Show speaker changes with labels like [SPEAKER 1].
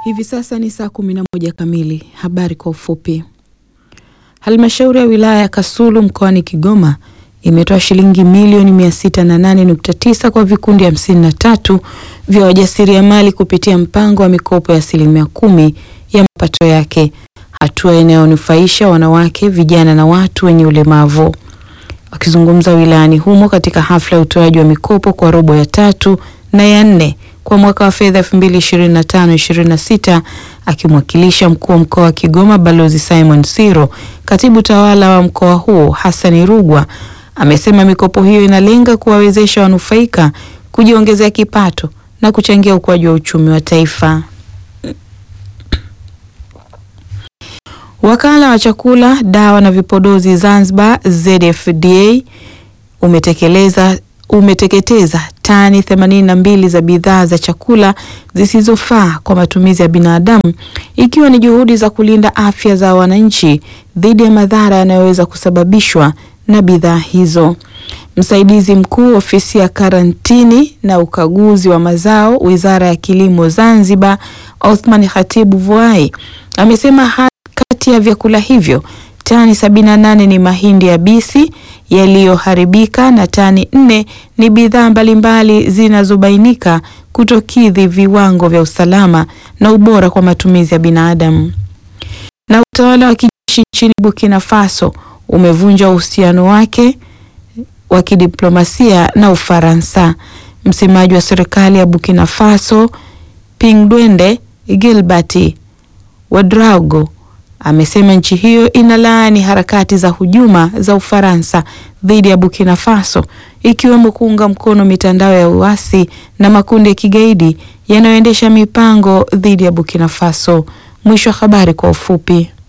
[SPEAKER 1] Hivi sasa ni saa kumi na moja kamili. Habari kwa ufupi. Halmashauri ya wilaya ya Kasulu mkoani Kigoma imetoa shilingi milioni mia sita na nane nukta tisa kwa vikundi hamsini na tatu vya wajasiriamali kupitia mpango wa mikopo ya asilimia kumi ya mapato yake, hatua inayonufaisha wanawake, vijana na watu wenye ulemavu. Wakizungumza wilayani humo katika hafla ya utoaji wa mikopo kwa robo ya tatu na ya nne kwa mwaka wa fedha 2025/26 akimwakilisha mkuu wa mkoa wa Kigoma Balozi Simon Siro, katibu tawala wa mkoa huo Hassani Rugwa amesema mikopo hiyo inalenga kuwawezesha wanufaika kujiongezea kipato na kuchangia ukuaji wa uchumi wa taifa. Wakala wa chakula, dawa na vipodozi Zanzibar ZFDA umetekeleza umeteketeza tani 82 za bidhaa za chakula zisizofaa kwa matumizi ya binadamu ikiwa ni juhudi za kulinda afya za wananchi dhidi ya madhara yanayoweza kusababishwa na bidhaa hizo. Msaidizi mkuu ofisi ya karantini na ukaguzi wa mazao Wizara ya Kilimo Zanzibar, Othman Khatibu Vuai amesema kati ya vyakula hivyo tani 78 ni mahindi yabisi yaliyoharibika na tani nne ni bidhaa mbalimbali zinazobainika kutokidhi viwango vya usalama na ubora kwa matumizi ya binadamu. Na utawala wa kijeshi nchini Burkina Faso umevunja uhusiano wake wa kidiplomasia na Ufaransa. Msemaji wa serikali ya Burkina Faso Pingdwende Gilbert Ouedraogo amesema nchi hiyo inalaani harakati za hujuma za Ufaransa dhidi ya Burkina Faso ikiwemo kuunga mkono mitandao ya uasi na makundi ya kigaidi yanayoendesha mipango dhidi ya Burkina Faso. Mwisho wa habari kwa ufupi.